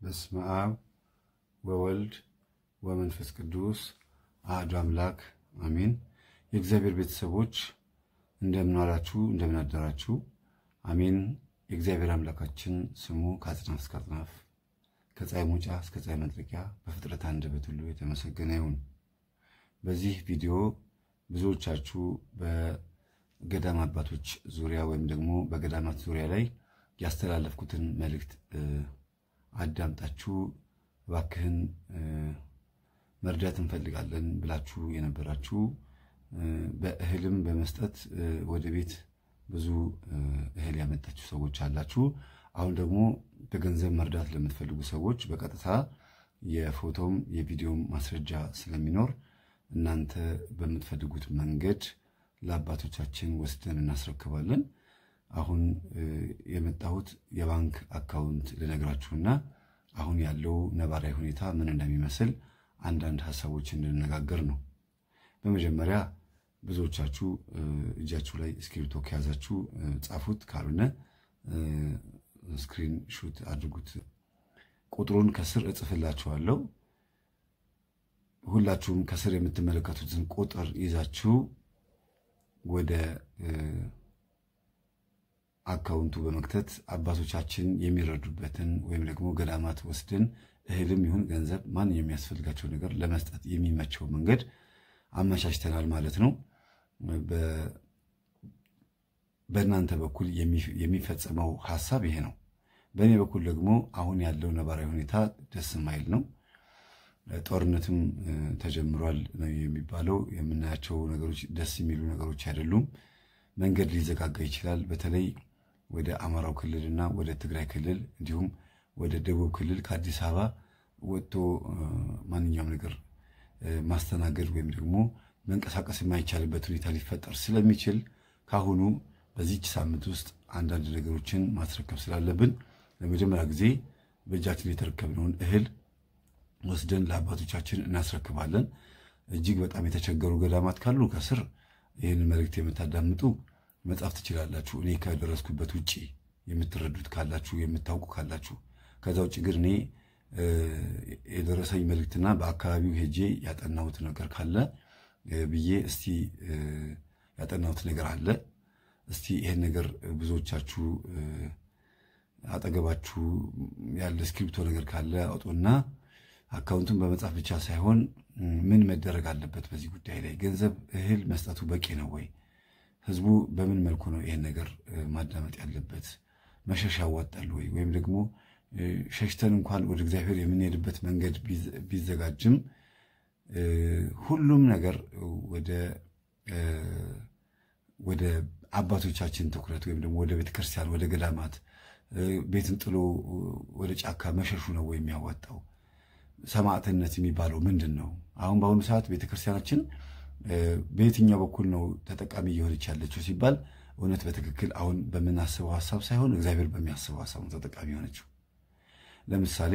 በስመ አብ ወወልድ ወመንፈስ ቅዱስ አሐዱ አምላክ አሜን። የእግዚአብሔር ቤተሰቦች እንደምን ዋላችሁ? እንደምን አደራችሁ? አሜን። የእግዚአብሔር አምላካችን ስሙ ከአጽናፍ እስከ አጽናፍ ከፀሐይ መውጫ እስከ ፀሐይ መጥለቂያ በፍጥረት አንደበት ሁሉ የተመሰገነ ይሁን። በዚህ ቪዲዮ ብዙዎቻችሁ በገዳም አባቶች ዙሪያ ወይም ደግሞ በገዳማት ዙሪያ ላይ ያስተላለፍኩትን መልእክት አዳምጣችሁ እባክህን መርዳት እንፈልጋለን ብላችሁ የነበራችሁ በእህልም በመስጠት ወደ ቤት ብዙ እህል ያመጣችሁ ሰዎች አላችሁ። አሁን ደግሞ በገንዘብ መርዳት ለምትፈልጉ ሰዎች በቀጥታ የፎቶም የቪዲዮም ማስረጃ ስለሚኖር እናንተ በምትፈልጉት መንገድ ለአባቶቻችን ወስደን እናስረክባለን። አሁን የመጣሁት የባንክ አካውንት ልነግራችሁና አሁን ያለው ነባራዊ ሁኔታ ምን እንደሚመስል አንዳንድ ሀሳቦች እንድንነጋገር ነው። በመጀመሪያ ብዙዎቻችሁ እጃችሁ ላይ እስክሪብቶ ከያዛችሁ ጻፉት፣ ካልሆነ ስክሪን ሹት አድርጉት። ቁጥሩን ከስር እጽፍላችኋለሁ። ሁላችሁም ከስር የምትመለከቱትን ቁጥር ይዛችሁ ወደ አካውንቱ በመክተት አባቶቻችን የሚረዱበትን ወይም ደግሞ ገዳማት ወስደን እህልም ይሁን ገንዘብ ማን የሚያስፈልጋቸው ነገር ለመስጠት የሚመቸው መንገድ አመቻችተናል ማለት ነው። በእናንተ በኩል የሚፈጸመው ሀሳብ ይሄ ነው። በእኔ በኩል ደግሞ አሁን ያለው ነባራዊ ሁኔታ ደስ የማይል ነው። ጦርነትም ተጀምሯል ነው የሚባለው። የምናያቸው ነገሮች ደስ የሚሉ ነገሮች አይደሉም። መንገድ ሊዘጋጋ ይችላል። በተለይ ወደ አማራው ክልል እና ወደ ትግራይ ክልል እንዲሁም ወደ ደቡብ ክልል ከአዲስ አበባ ወጥቶ ማንኛውም ነገር ማስተናገድ ወይም ደግሞ መንቀሳቀስ የማይቻልበት ሁኔታ ሊፈጠር ስለሚችል ካሁኑ በዚች ሳምንት ውስጥ አንዳንድ ነገሮችን ማስረከብ ስላለብን ለመጀመሪያ ጊዜ በእጃችን የተረከብነውን እህል ወስደን ለአባቶቻችን እናስረክባለን። እጅግ በጣም የተቸገሩ ገዳማት ካሉ ከስር ይህን መልእክት የምታዳምጡ መጻፍ ትችላላችሁ። እኔ ከደረስኩበት ውጭ የምትረዱት ካላችሁ የምታውቁ ካላችሁ። ከዛ ውጭ ግን እኔ የደረሰኝ መልእክትና በአካባቢው ሄጄ ያጠናሁት ነገር ካለ ብዬ እስቲ ያጠናሁት ነገር አለ። እስቲ ይሄን ነገር ብዙዎቻችሁ አጠገባችሁ ያለ እስክሪብቶ ነገር ካለ አውጡና አካውንቱን በመጻፍ ብቻ ሳይሆን ምን መደረግ አለበት በዚህ ጉዳይ ላይ ገንዘብ እህል መስጠቱ በቂ ነው ወይ? ህዝቡ በምን መልኩ ነው ይሄን ነገር ማዳመጥ ያለበት? መሸሽ ያዋጣል ወይ? ወይም ደግሞ ሸሽተን እንኳን ወደ እግዚአብሔር የምንሄድበት መንገድ ቢዘጋጅም ሁሉም ነገር ወደ አባቶቻችን ትኩረት ወይም ደግሞ ወደ ቤተክርስቲያን፣ ወደ ገዳማት ቤትን ጥሎ ወደ ጫካ መሸሹ ነው ወይ የሚያዋጣው? ሰማዕትነት የሚባለው ምንድን ነው? አሁን በአሁኑ ሰዓት ቤተክርስቲያናችን በየትኛው በኩል ነው ተጠቃሚ እየሆነች ያለችው ሲባል እውነት በትክክል አሁን በምናስበው ሀሳብ ሳይሆን እግዚአብሔር በሚያስበው ሀሳብ ነው ተጠቃሚ የሆነችው። ለምሳሌ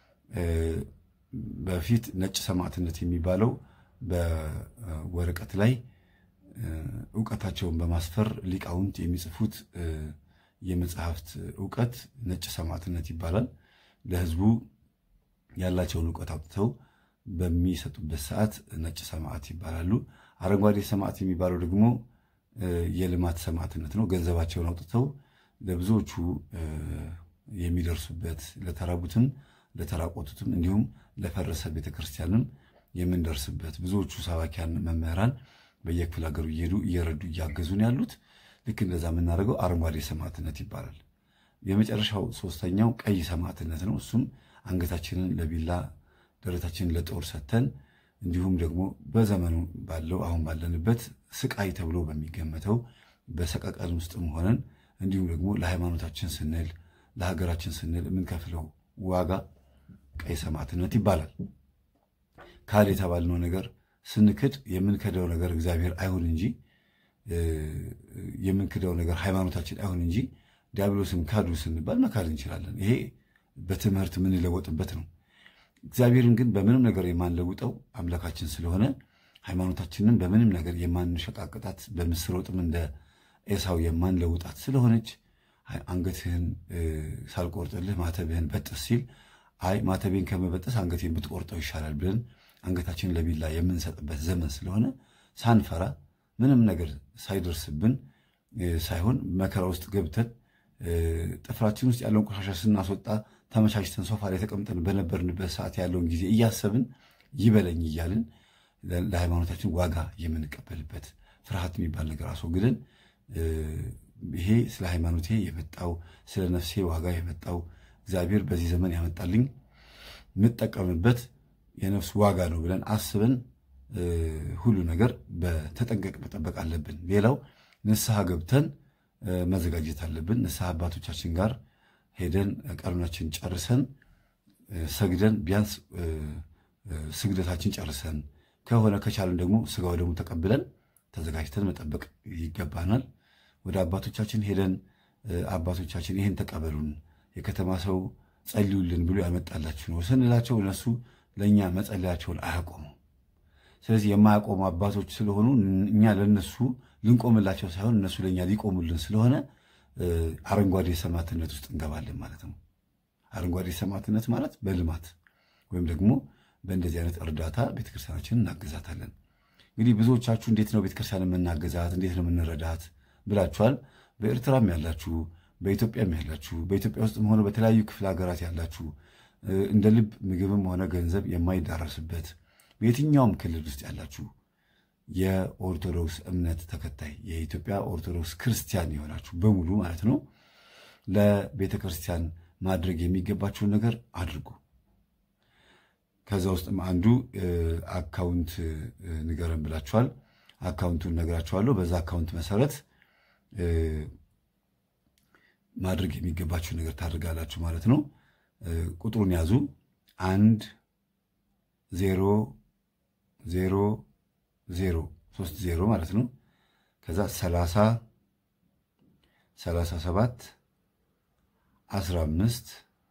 በፊት ነጭ ሰማዕትነት የሚባለው በወረቀት ላይ እውቀታቸውን በማስፈር ሊቃውንት የሚጽፉት የመጽሐፍት እውቀት ነጭ ሰማዕትነት ይባላል። ለህዝቡ ያላቸውን እውቀት አውጥተው በሚሰጡበት ሰዓት ነጭ ሰማዕት ይባላሉ። አረንጓዴ ሰማዕት የሚባለው ደግሞ የልማት ሰማዕትነት ነው። ገንዘባቸውን አውጥተው ለብዙዎቹ የሚደርሱበት ለተራቡትም፣ ለተራቆቱትም እንዲሁም ለፈረሰ ቤተክርስቲያንም የምንደርስበት ብዙዎቹ ሰባኪያን መምህራን በየክፍለ ሀገሩ እየሄዱ እየረዱ እያገዙን ያሉት ልክ እንደዛ የምናደርገው አረንጓዴ ሰማዕትነት ይባላል። የመጨረሻው ሶስተኛው ቀይ ሰማዕትነት ነው። እሱም አንገታችንን ለቢላ ደረታችንን ለጦር ሰተን እንዲሁም ደግሞ በዘመኑ ባለው አሁን ባለንበት ስቃይ ተብሎ በሚገመተው በሰቀቀን ውስጥም ሆነን እንዲሁም ደግሞ ለሃይማኖታችን ስንል ለሀገራችን ስንል የምንከፍለው ዋጋ ቀይ ሰማዕትነት ይባላል። ካል የተባልነው ነገር ስንክድ የምንክደው ነገር እግዚአብሔር አይሁን እንጂ የምንክደው ነገር ሃይማኖታችን አይሁን እንጂ ዲያብሎስን ካዱ ስንባል መካድ እንችላለን። ይሄ በትምህርት የምንለወጥበት ነው። እግዚአብሔርን ግን በምንም ነገር የማንለውጠው አምላካችን ስለሆነ ሃይማኖታችንን በምንም ነገር የማንሸቃቅጣት በምስር ወጥም እንደ ኤሳው የማንለውጣት ስለሆነች አንገትህን ሳልቆርጥልህ ማተብህን በጥስ ሲል አይ ማተቤን ከመበጠስ አንገቴን ብትቆርጠው ይሻላል ብለን አንገታችንን ለቢላ የምንሰጥበት ዘመን ስለሆነ ሳንፈራ ምንም ነገር ሳይደርስብን ሳይሆን መከራ ውስጥ ገብተን ጥፍራችን ውስጥ ያለውን ቆሻሻ ስናስወጣ ተመቻችተን ሶፋ ላይ ተቀምጠን በነበርንበት ሰዓት ያለውን ጊዜ እያሰብን ይበለኝ እያልን ለሃይማኖታችን ዋጋ የምንቀበልበት ፍርሃት የሚባል ነገር አስወግደን ይሄ ስለ ሃይማኖቴ የመጣው ስለ ነፍሴ ዋጋ የመጣው እግዚአብሔር በዚህ ዘመን ያመጣልኝ የምጠቀምበት የነፍስ ዋጋ ነው ብለን አስበን ሁሉ ነገር በተጠንቀቅ መጠበቅ አለብን። ሌላው ንስሐ ገብተን መዘጋጀት አለብን። ንስሐ አባቶቻችን ጋር ሄደን ቀኑናችን ጨርሰን ሰግደን ቢያንስ ስግደታችን ጨርሰን ከሆነ ከቻለን ደግሞ ስጋው ደግሞ ተቀብለን ተዘጋጅተን መጠበቅ ይገባናል። ወደ አባቶቻችን ሄደን አባቶቻችን ይህን ተቀበሉን፣ የከተማ ሰው ጸልዩልን ብሎ ያመጣላችሁ ነው ስንላቸው እነሱ ለእኛ መጸለያቸውን አያቆሙ። ስለዚህ የማያቆሙ አባቶች ስለሆኑ እኛ ለነሱ ልንቆምላቸው ሳይሆን እነሱ ለእኛ ሊቆሙልን ስለሆነ አረንጓዴ ሰማዕትነት ውስጥ እንገባለን ማለት ነው። አረንጓዴ ሰማዕትነት ማለት በልማት ወይም ደግሞ በእንደዚህ አይነት እርዳታ ቤተክርስቲያናችንን እናግዛታለን። እንግዲህ ብዙዎቻችሁ እንዴት ነው ቤተክርስቲያን የምናገዛት እንዴት ነው የምንረዳት ብላችኋል። በኤርትራም ያላችሁ፣ በኢትዮጵያም ያላችሁ፣ በኢትዮጵያ ውስጥም ሆነ በተለያዩ ክፍለ ሀገራት ያላችሁ እንደ ልብ ምግብም ሆነ ገንዘብ የማይዳረስበት በየትኛውም ክልል ውስጥ ያላችሁ የኦርቶዶክስ እምነት ተከታይ የኢትዮጵያ ኦርቶዶክስ ክርስቲያን የሆናችሁ በሙሉ ማለት ነው ለቤተ ክርስቲያን ማድረግ የሚገባችውን ነገር አድርጉ። ከዛ ውስጥም አንዱ አካውንት ንገረን ብላችኋል። አካውንቱን ነግራችኋለሁ። በዛ አካውንት መሰረት ማድረግ የሚገባችሁ ነገር ታደርጋላችሁ ማለት ነው። ቁጥሩን ያዙ። አንድ ዜሮ ዜሮ ዜሮ ሶስት ዜሮ ማለት ነው። ከዛ ሰላሳ ሰላሳ ሰባት አስራ አምስት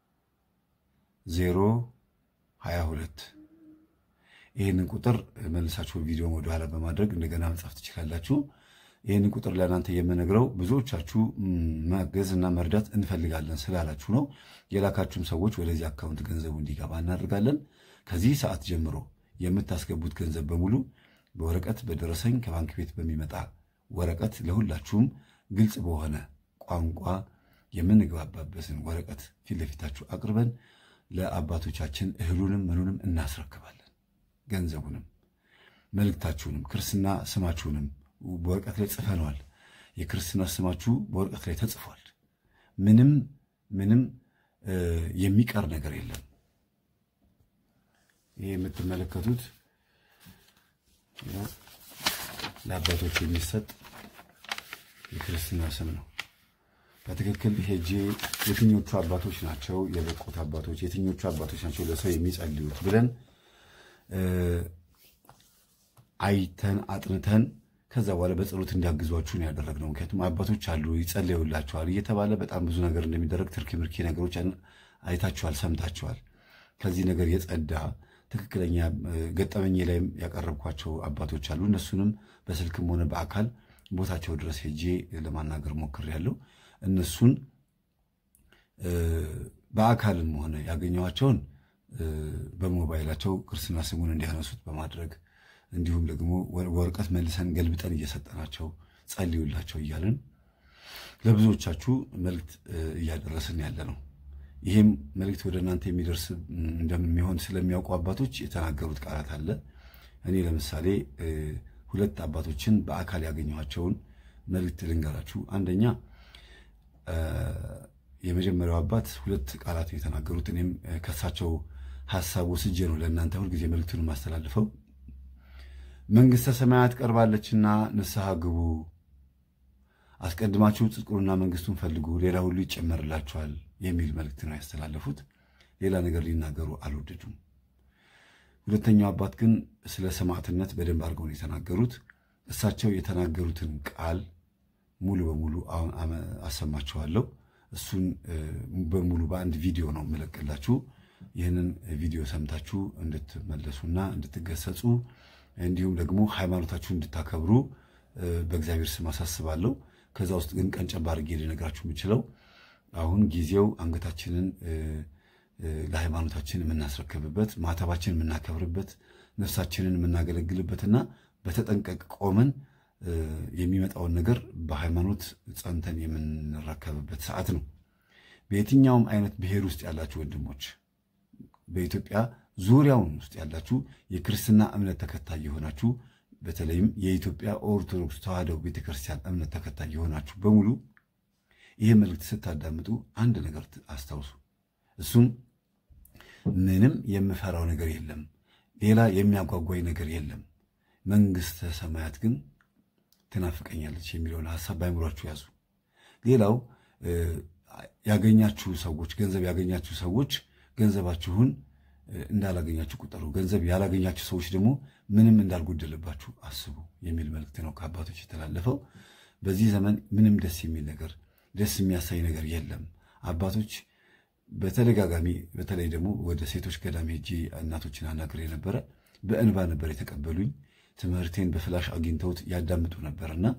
ዜሮ ሀያ ሁለት ይህንን ቁጥር መልሳችሁ ቪዲዮን ወደኋላ በማድረግ እንደገና መጻፍ ትችላላችሁ። ይህንን ቁጥር ለእናንተ የምነግረው ብዙዎቻችሁ ማገዝ እና መርዳት እንፈልጋለን ስላላችሁ ነው። የላካችሁም ሰዎች ወደዚህ አካውንት ገንዘቡ እንዲገባ እናደርጋለን። ከዚህ ሰዓት ጀምሮ የምታስገቡት ገንዘብ በሙሉ በወረቀት በደረሰኝ ከባንክ ቤት በሚመጣ ወረቀት ለሁላችሁም ግልጽ በሆነ ቋንቋ የምንግባባበትን ወረቀት ፊት ለፊታችሁ አቅርበን ለአባቶቻችን እህሉንም ምኑንም እናስረክባለን። ገንዘቡንም መልእክታችሁንም ክርስትና ስማችሁንም በወረቀት ላይ ጽፈነዋል። የክርስትና ስማችሁ በወረቀት ላይ ተጽፏል። ምንም ምንም የሚቀር ነገር የለም። ይህ የምትመለከቱት ለአባቶች የሚሰጥ የክርስትና ስም ነው። በትክክል ሄጄ የትኞቹ አባቶች ናቸው የበቁት አባቶች፣ የትኞቹ አባቶች ናቸው ለሰው የሚጸልዩት ብለን አይተን አጥንተን ከዛ በኋላ በጸሎት እንዲያግዟችሁን ያደረግነው። ምክንያቱም አባቶች አሉ ይጸለዩላቸዋል እየተባለ በጣም ብዙ ነገር እንደሚደረግ ትርኪ ምርኪ ነገሮች አይታችኋል፣ ሰምታችኋል። ከዚህ ነገር የጸዳ ትክክለኛ ገጠመኝ ላይም ያቀረብኳቸው አባቶች አሉ። እነሱንም በስልክም ሆነ በአካል ቦታቸው ድረስ ሄጄ ለማናገር ሞክሬያለሁ። እነሱን በአካልም ሆነ ያገኘኋቸውን በሞባይላቸው ክርስትና ስሙን እንዲያነሱት በማድረግ እንዲሁም ደግሞ ወረቀት መልሰን ገልብጠን እየሰጠናቸው ጸልዩላቸው እያልን ለብዙዎቻችሁ መልእክት እያደረስን ያለ ነው። ይህም መልእክት ወደ እናንተ የሚደርስ እንደሚሆን ስለሚያውቁ አባቶች የተናገሩት ቃላት አለ። እኔ ለምሳሌ ሁለት አባቶችን በአካል ያገኘኋቸውን መልእክት ልንገራችሁ። አንደኛ የመጀመሪያው አባት ሁለት ቃላት የተናገሩት እኔም ከሳቸው ሀሳብ ወስጄ ነው ለእናንተ ሁልጊዜ መልእክቱን የማስተላልፈው። መንግሥተ ሰማያት ቀርባለችና ንስሐ ግቡ፣ አስቀድማችሁ ጽድቁንና መንግሥቱን ፈልጉ፣ ሌላ ሁሉ ይጨመርላችኋል የሚል መልእክት ነው ያስተላለፉት። ሌላ ነገር ሊናገሩ አልወደዱም። ሁለተኛው አባት ግን ስለ ሰማዕትነት በደንብ አድርገው ነው የተናገሩት። እሳቸው የተናገሩትን ቃል ሙሉ በሙሉ አሁን አሰማችኋለሁ። እሱን በሙሉ በአንድ ቪዲዮ ነው የምለቅላችሁ። ይህንን ቪዲዮ ሰምታችሁ እንድትመለሱና እንድትገሰጹ እንዲሁም ደግሞ ሃይማኖታችሁን እንድታከብሩ በእግዚአብሔር ስም አሳስባለሁ። ከዛ ውስጥ ግን ቀንጨብ አድርጌ ልነግራችሁ የምችለው አሁን ጊዜው አንገታችንን ለሃይማኖታችን የምናስረክብበት ማተባችን የምናከብርበት ነፍሳችንን የምናገለግልበትና በተጠንቀቅ ቆመን የሚመጣውን ነገር በሃይማኖት ጸንተን የምንረከብበት ሰዓት ነው። በየትኛውም አይነት ብሔር ውስጥ ያላችሁ ወንድሞች፣ በኢትዮጵያ ዙሪያውን ውስጥ ያላችሁ የክርስትና እምነት ተከታይ የሆናችሁ በተለይም የኢትዮጵያ ኦርቶዶክስ ተዋሕዶ ቤተክርስቲያን እምነት ተከታይ የሆናችሁ በሙሉ ይህ መልእክት ስታዳምጡ አንድ ነገር አስታውሱ። እሱም ምንም የምፈራው ነገር የለም፣ ሌላ የሚያጓጓኝ ነገር የለም፣ መንግሥተ ሰማያት ግን ትናፍቀኛለች የሚለውን ሀሳብ በአይምሯችሁ ያዙ። ሌላው ያገኛችሁ ሰዎች ገንዘብ ያገኛችሁ ሰዎች ገንዘባችሁን እንዳላገኛችሁ ቁጠሩ። ገንዘብ ያላገኛችሁ ሰዎች ደግሞ ምንም እንዳልጎደለባችሁ አስቡ የሚል መልእክት ነው ከአባቶች የተላለፈው። በዚህ ዘመን ምንም ደስ የሚል ነገር ደስ የሚያሳይ ነገር የለም። አባቶች በተደጋጋሚ በተለይ ደግሞ ወደ ሴቶች ገዳም ሄጄ እናቶችን አናግሬ ነበረ። በእንባ ነበር የተቀበሉኝ። ትምህርቴን በፍላሽ አግኝተውት ያዳምጡ ነበርና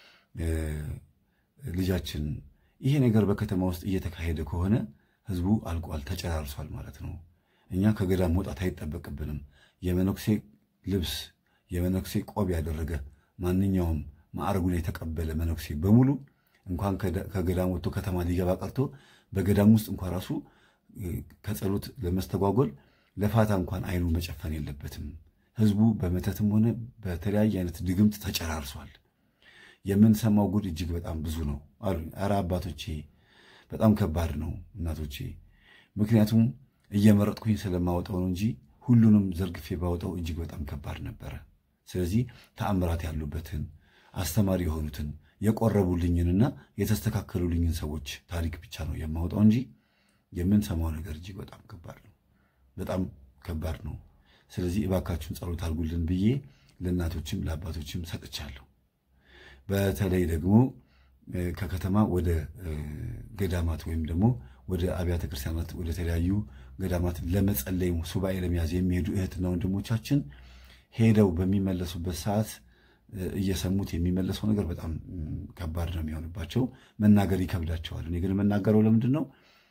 ልጃችን ይሄ ነገር በከተማ ውስጥ እየተካሄደ ከሆነ ህዝቡ አልቋል፣ ተጨራርሷል ማለት ነው። እኛ ከገዳም መውጣት አይጠበቅብንም። የመነኩሴ ልብስ የመነኩሴ ቆብ ያደረገ ማንኛውም ማዕረጉን የተቀበለ መነኩሴ በሙሉ እንኳን ከገዳም ወጥቶ ከተማ ሊገባ ቀርቶ በገዳም ውስጥ እንኳን ራሱ ከጸሎት ለመስተጓጎል ለፋታ እንኳን አይኑ መጨፈን የለበትም። ህዝቡ በመተትም ሆነ በተለያየ አይነት ድግምት ተጨራርሷል። የምንሰማው ጉድ እጅግ በጣም ብዙ ነው አሉ። ኧረ አባቶቼ በጣም ከባድ ነው እናቶቼ። ምክንያቱም እየመረጥኩኝ ስለማወጣው ነው እንጂ ሁሉንም ዘርግፌ ባወጣው እጅግ በጣም ከባድ ነበረ። ስለዚህ ተአምራት ያሉበትን አስተማሪ የሆኑትን የቆረቡልኝንና የተስተካከሉልኝን ሰዎች ታሪክ ብቻ ነው የማወጣው እንጂ የምንሰማው ነገር እጅግ በጣም ከባድ ነው፣ በጣም ከባድ ነው። ስለዚህ እባካችሁን ጸሎት አድርጉልን ብዬ ለእናቶችም ለአባቶችም ሰጥቻለሁ። በተለይ ደግሞ ከከተማ ወደ ገዳማት ወይም ደግሞ ወደ አብያተ ክርስቲያናት ወደ ተለያዩ ገዳማት ለመጸለይ ሱባኤ ለመያዝ የሚሄዱ እህትና ወንድሞቻችን ሄደው በሚመለሱበት ሰዓት እየሰሙት የሚመለሰው ነገር በጣም ከባድ ነው የሚሆንባቸው። መናገር ይከብዳቸዋል። እኔ ግን የምናገረው ለምንድን ነው?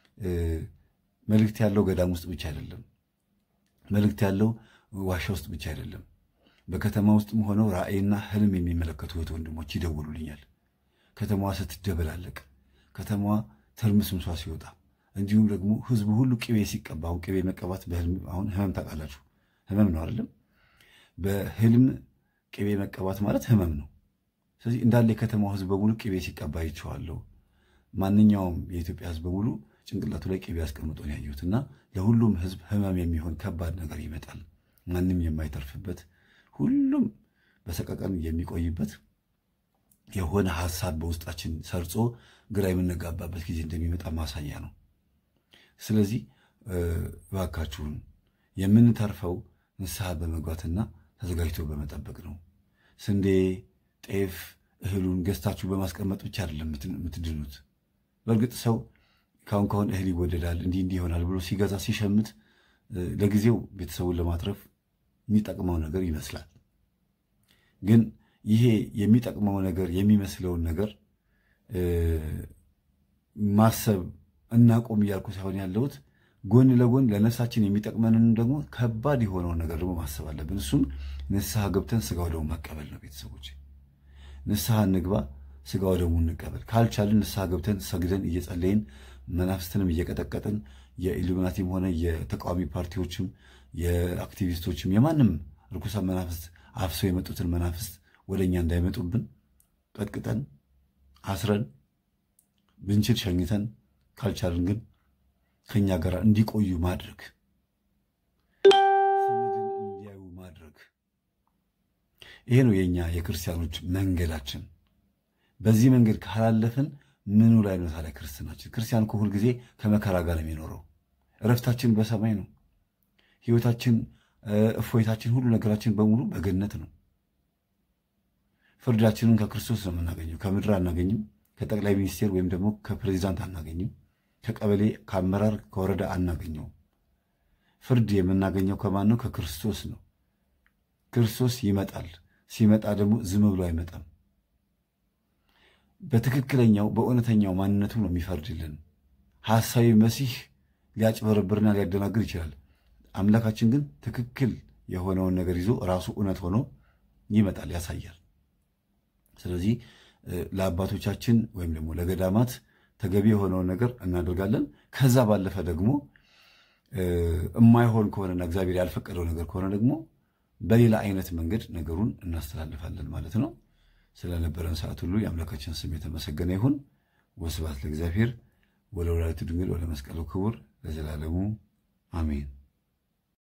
መልእክት ያለው ገዳም ውስጥ ብቻ አይደለም። መልእክት ያለው ዋሻ ውስጥ ብቻ አይደለም። በከተማ ውስጥም ሆነው ራእይና ህልም የሚመለከቱ እህት ወንድሞች ይደውሉልኛል። ከተማዋ ስትደበላለቅ፣ ከተማዋ ትርምስምሷ ሲወጣ፣ እንዲሁም ደግሞ ህዝቡ ሁሉ ቅቤ ሲቀባ፣ አሁን ቅቤ መቀባት በህልም አሁን ህመም ታውቃላችሁ፣ ህመም ነው አይደለም? በህልም ቅቤ መቀባት ማለት ህመም ነው። ስለዚህ እንዳለ የከተማው ህዝብ በሙሉ ቅቤ ሲቀባ ይቸዋለሁ። ማንኛውም የኢትዮጵያ ህዝብ በሙሉ ጭንቅላቱ ላይ ቅቤ አስቀምጦ ነው ያየሁት። እና ለሁሉም ህዝብ ህመም የሚሆን ከባድ ነገር ይመጣል። ማንም የማይተርፍበት ሁሉም በሰቀቀን የሚቆይበት የሆነ ሀሳብ በውስጣችን ሰርጾ ግራ የምንጋባበት ጊዜ እንደሚመጣ ማሳያ ነው። ስለዚህ እባካችሁን የምንተርፈው ንስሐ በመግባትና ተዘጋጅቶ በመጠበቅ ነው። ስንዴ፣ ጤፍ፣ እህሉን ገዝታችሁ በማስቀመጥ ብቻ አይደለም የምትድኑት። በእርግጥ ሰው ካሁን ካሁን እህል ይወደዳል እንዲህ እንዲህ ይሆናል ብሎ ሲገዛ ሲሸምት ለጊዜው ቤተሰቡን ለማትረፍ የሚጠቅመው ነገር ይመስላል። ግን ይሄ የሚጠቅመው ነገር የሚመስለውን ነገር ማሰብ እናቆም እያልኩ ሳይሆን ያለሁት ጎን ለጎን ለነፍሳችን የሚጠቅመንን ደግሞ ከባድ የሆነውን ነገር ደግሞ ማሰብ አለብን። እሱም ንስሐ ገብተን ስጋው ደግሞ መቀበል ነው። ቤተሰቦች ንስሐ እንግባ፣ ስጋው ደግሞ እንቀበል። ካልቻልን ንስሐ ገብተን ሰግደን እየጸለይን መናፍስትንም እየቀጠቀጥን የኢሉሚናቲም ሆነ የተቃዋሚ ፓርቲዎችም የአክቲቪስቶችም የማንም ርኩሳን መናፍስት አፍሰው የመጡትን መናፍስት ወደ እኛ እንዳይመጡብን ቀጥቅጠን አስረን ብንችል ሸኝተን ካልቻልን ግን ከኛ ጋር እንዲቆዩ ማድረግ ስንድን እንዲያዩ ማድረግ ይሄ ነው የእኛ የክርስቲያኖች መንገዳችን። በዚህ መንገድ ካላለፍን ምኑ ላይ ነው ታዲያ ክርስትናችን? ክርስቲያን እኮ ሁልጊዜ ከመከራ ጋር ነው የሚኖረው። እረፍታችን በሰማይ ነው። ሕይወታችን፣ እፎይታችን፣ ሁሉ ነገራችን በሙሉ በገነት ነው። ፍርዳችንን ከክርስቶስ ነው የምናገኘው። ከምድር አናገኝም። ከጠቅላይ ሚኒስቴር ወይም ደግሞ ከፕሬዚዳንት አናገኝም። ከቀበሌ ከአመራር ከወረዳ አናገኘውም። ፍርድ የምናገኘው ከማን ነው? ከክርስቶስ ነው። ክርስቶስ ይመጣል። ሲመጣ ደግሞ ዝም ብሎ አይመጣም። በትክክለኛው በእውነተኛው ማንነቱ ነው የሚፈርድልን። ሐሳዊ መሲህ ሊያጭበረብርና ሊያደናግር ይችላል። አምላካችን ግን ትክክል የሆነውን ነገር ይዞ ራሱ እውነት ሆኖ ይመጣል፣ ያሳያል። ስለዚህ ለአባቶቻችን ወይም ደግሞ ለገዳማት ተገቢ የሆነውን ነገር እናደርጋለን። ከዛ ባለፈ ደግሞ የማይሆን ከሆነና እግዚአብሔር ያልፈቀደው ነገር ከሆነ ደግሞ በሌላ አይነት መንገድ ነገሩን እናስተላልፋለን ማለት ነው። ስለነበረን ሰዓት ሁሉ የአምላካችን ስም የተመሰገነ ይሁን። ወስብሐት ለእግዚአብሔር ወለወላዲቱ ድንግል ወለመስቀሉ ክቡር ለዘላለሙ አሜን።